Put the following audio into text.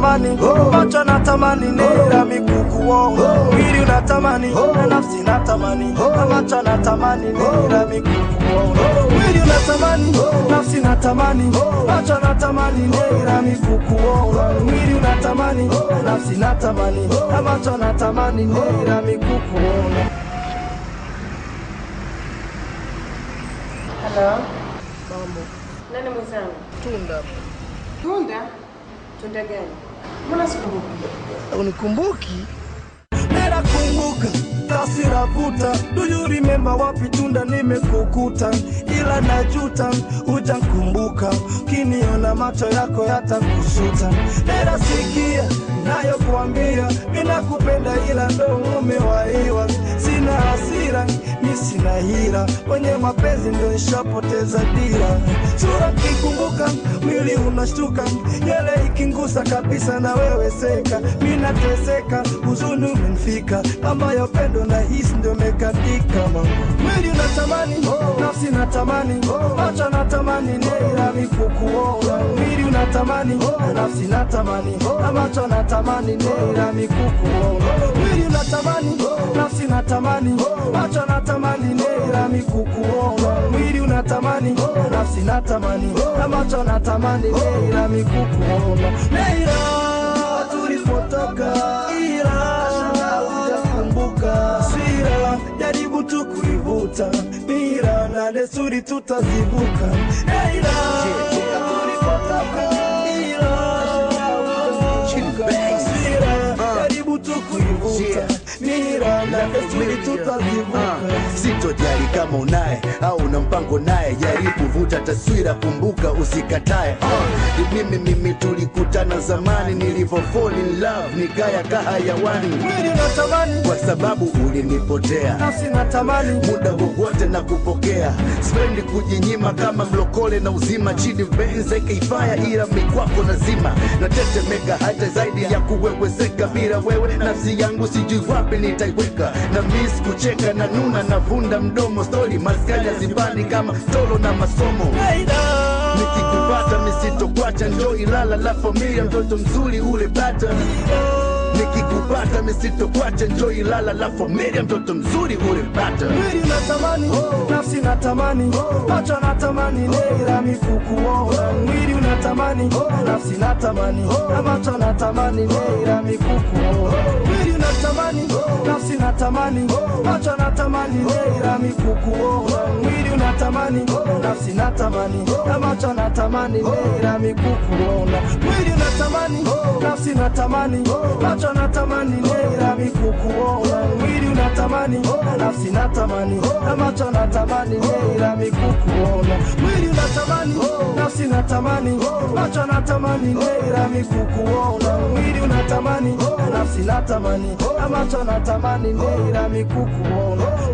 natamani macho natamani nira mikukuona mwili unatamani na nafsi natamani na macho natamani nira mikukuona mwili unatamani nafsi natamani macho natamani nira mikukuona mwili unatamani na nafsi natamani na macho natamani nira mikukuona Halo, mambo nani mwenzangu? tunda Tunda? Tunda gani? Mbona sikumbuki? unikumbuki nera kumbuka tasira vuta do you remember wapi tunda nimekukuta ila najuta hujankumbuka kiniona macho yako yatakusuta nera sikia nayokuambia minakupenda ila ndo umewaiwa sina hasira mi sina hila kwenye mapenzi ndo nishapoteza dira sura kikumbuka mwili unashtuka nywele ikingusa kabisa na wewe seka mi nateseka huzuni umenifika ambayo pendo na hisi ndio mekatika mama mwili unatamani nafsi natamani macho natamani nera mikukuona mwili unatamani nafsi natamani na macho natamani nera mikukuona mwili unatamani nafsi natamani macho natamani nera mikukuona mwili unatamani nafsi natamani na macho natamani nera mikukuona nera tulipotoka ila hujakumbuka sira jaribu tu kuivuta mira na desturi tutazivuka ila tulipotoka ila hujakumbuka sira jaribu tu kuivuta mira na desturi tutazivuka sitojali kama unaye au una mpango naye jaribu vuta taswira kumbuka usikatae uh, mimi mimi tulikutana zamani nilivyo fall in love nikaya kahayawani mwili unatamani kwa sababu ulinipotea nafsi natamani muda wowote na kupokea spendi kujinyima kama mlokole na uzima chini benze keifaya ila mikwako nazima natetemeka hata zaidi ya kuwewezeka bila wewe nafsi yangu sijui wapi nitaiweka na mis kucheka na nuna na vunda mdomo stori maskanya zibani kama tolo na masomo nikikupata misitokwacha njo ilala la familia mtoto mzuri ule bata nikikupata misitokwacha njo ilala la familia mtoto mzuri ule bata mwili natamani nafsi natamani macho natamani nera mikukuona mwili unatamani nafsi natamani na macho natamani nera mikukuona mwili unatamani nafsi natamani macho natamani nera mikukuona mwili unatamani nafsi natamani na macho natamani nera mikukuona mwili unatamani nafsi natamani macho natamani nera mikukuona mwili unatamani nafsi natamani na macho natamani nera mikukuona mwili unatamani nafsi natamani macho natamani nera mikukuona mwili unatamani nafsi natamani na macho natamani nera mikukuona